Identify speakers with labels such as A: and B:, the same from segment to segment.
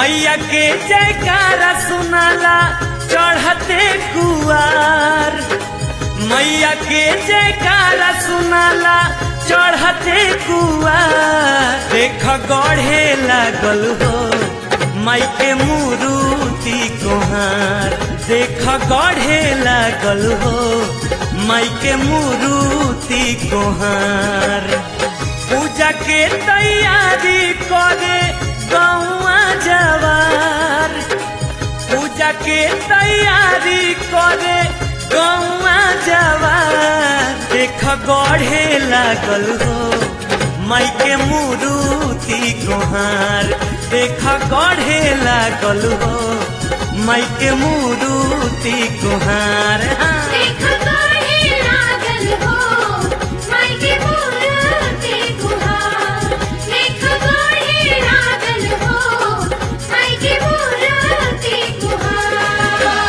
A: मैया के जयकारा सुनाला चढ़ते कुआर मैया के जयकारा सुनाला चढ़ते कुआर देख गढ़े लागल हो माई के मुरुति कोहार देख गढ़े लागल हो माई के मुरुति कोहार पूजा के तैयारी करे गौआ जवार पूजा के तैयारी करे गौआ जवार देख गढ़े लागल हो माई के मुरुति गोहार देख गढ़े लागल हो माई के मुरुति गोहार हाँ।
B: देख गढ़े लागल हो माई के मूर्ति गुहार देख गढ़े लागल हो माई के मूर्ति गुहार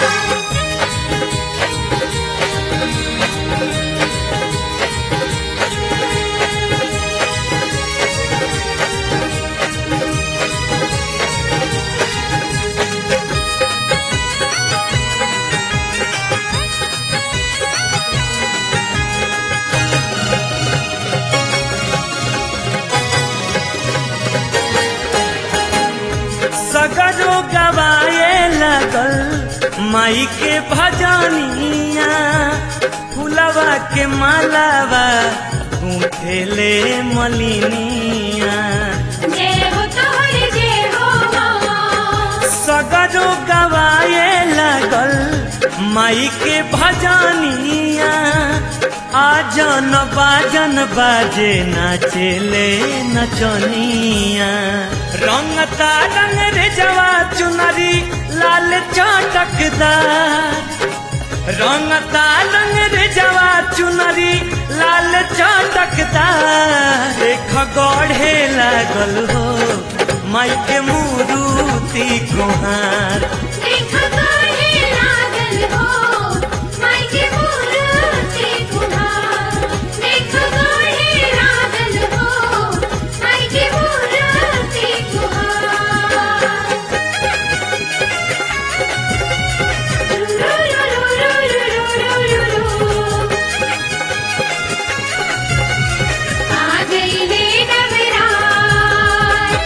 A: सगरो गवाए लगल माई के भजनिया फुलवा के मालावा गूंथेले मलिनिया
B: जय हो तोहर जय हो माँ
A: सगरो गवाए लगल माई के भजनिया आजन बाजन बाजे नाचेले नचनिया रंगता रंग रे जवा चुनरी लाल चटकदार रंगता रंग रे जवा चुनरी लाल चटकदार देख गढ़े लागल हो माई के मुरुति गोहार
B: देख गढ़े लागल हो माई के मूर्ति गुहार देख गढ़े लागल हो माई के मूर्ति गुहार आ गई ले नवरात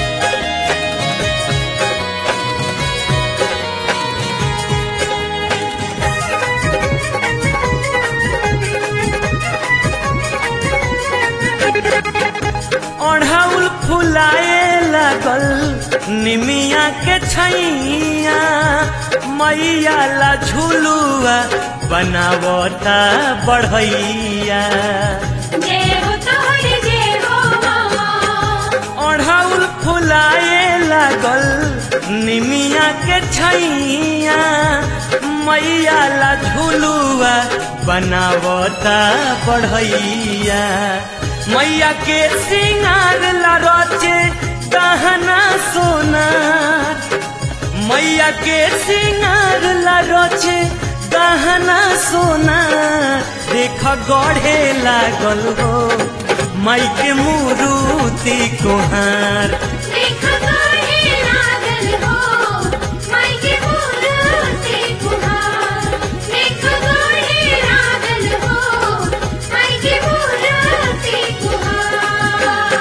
A: ओढ़ाउल फुलाए लागल निमिया के छैया मैया ला झुलुआ बनावता बढ़ैया
B: जय हो तोहर जय हो माँ
A: ओढ़ाउल फुलाए लागल निमिया के छैया मैया ला झुलुआ बनावता बढ़ैया मैया के सिंगार ला रचे गहना सोनार मैया के सिंगार ला रचे गहना सोना देख गढ़े लागल हो माई के मुरुति कोहार
B: देख गढ़े लागल हो माई के मूर्ति गुहार देख गढ़े लागल हो माई के मूर्ति गुहार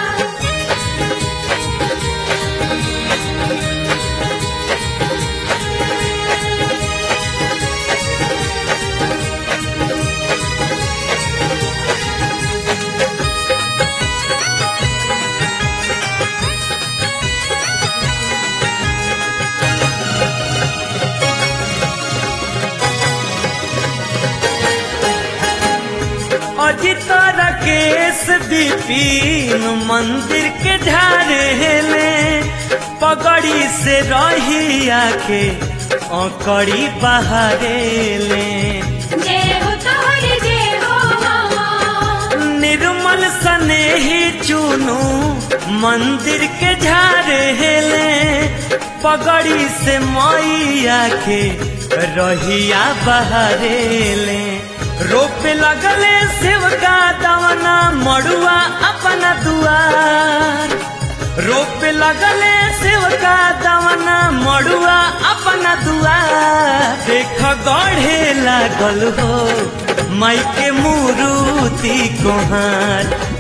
A: अजित राकेश विपिन मंदिर के झारे पगड़ी से रही आके अकड़ी बहारे ले
B: जय हो तोहर जय हो माँ
A: निर्मल स्नेही चुनू मंदिर के झारे ले पगड़ी से मैया के रहिया बहारे ले रोपे लगले शिव का दवना मड़ुआ अपना दुआर रोप लगले सेवका दवना मड़ुआ अपना दुआ देख गढ़े लागल हो माई के मुरुति कोहार